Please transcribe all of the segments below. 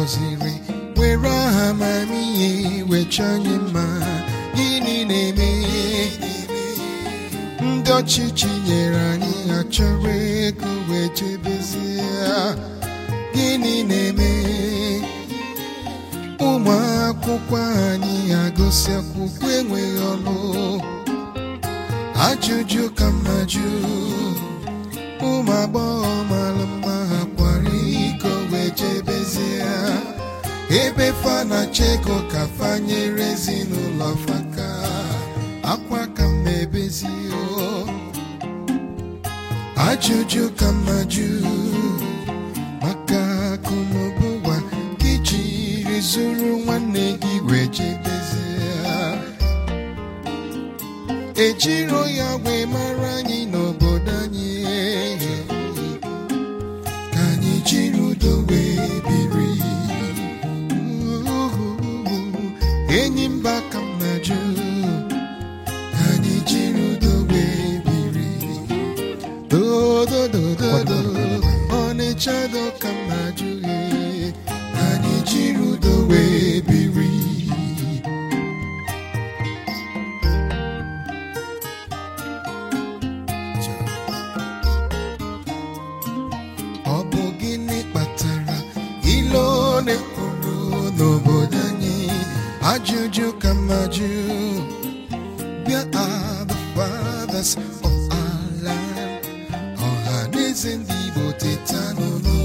gọziri were aha amamihe wecha anyị mma gịnị na-eme ndị ọchịchị nyere anyị ha chọrọ ego wee chebezie gịnị na-eme ụmụ akwụkwọ anyị agụsị akwụkwọ enweghị ọlụ ajụjụ ka mma jụ ụmụ agbọghọ mara mma ha kwara iko wee jebezie ebe fa na chego ka fanyere ezinụlọ faka akwa ka mma ebezi o ajụjụ ka mma jụ maka akụ na ụba gị jiri zuru nwanne gị wee jebezie ejiro ya wee mara anyị n'obodo anyị ka anyị jiri udo wee biri enyi mba ka m na-ajụ ka anyị jiri udo wee biri dododododo ọnịcha do ka m na-ajụ gị ka anyị jiri udo wee biri ọ bụ gịnị kpatara ilo na-ekwuru n'obodo anyị ajụjụ ka mma jụ bịa are the fathers of our land ọha na eze ndị Igbo teta n'ụlọ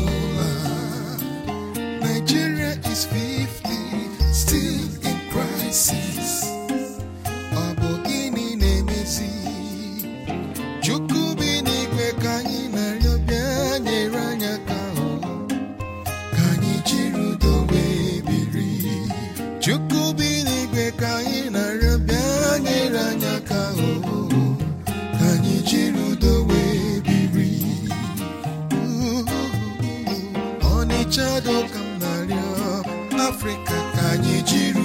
Nigeria is 50 still in crisis ọ bụ gịnị na-emezi Chukwu bi n'igwe ka anyị na-arịọ bịa nyere anyị aka hụ ka anyị jiri udo wee biri Chukwu bi n'igwe ka anyị na-arịọ bịa nyere anyị aka hụ ka anyị jiri udo wee biri Ọnịcha do ka m na-arịọ Afrịka ka anyị jiri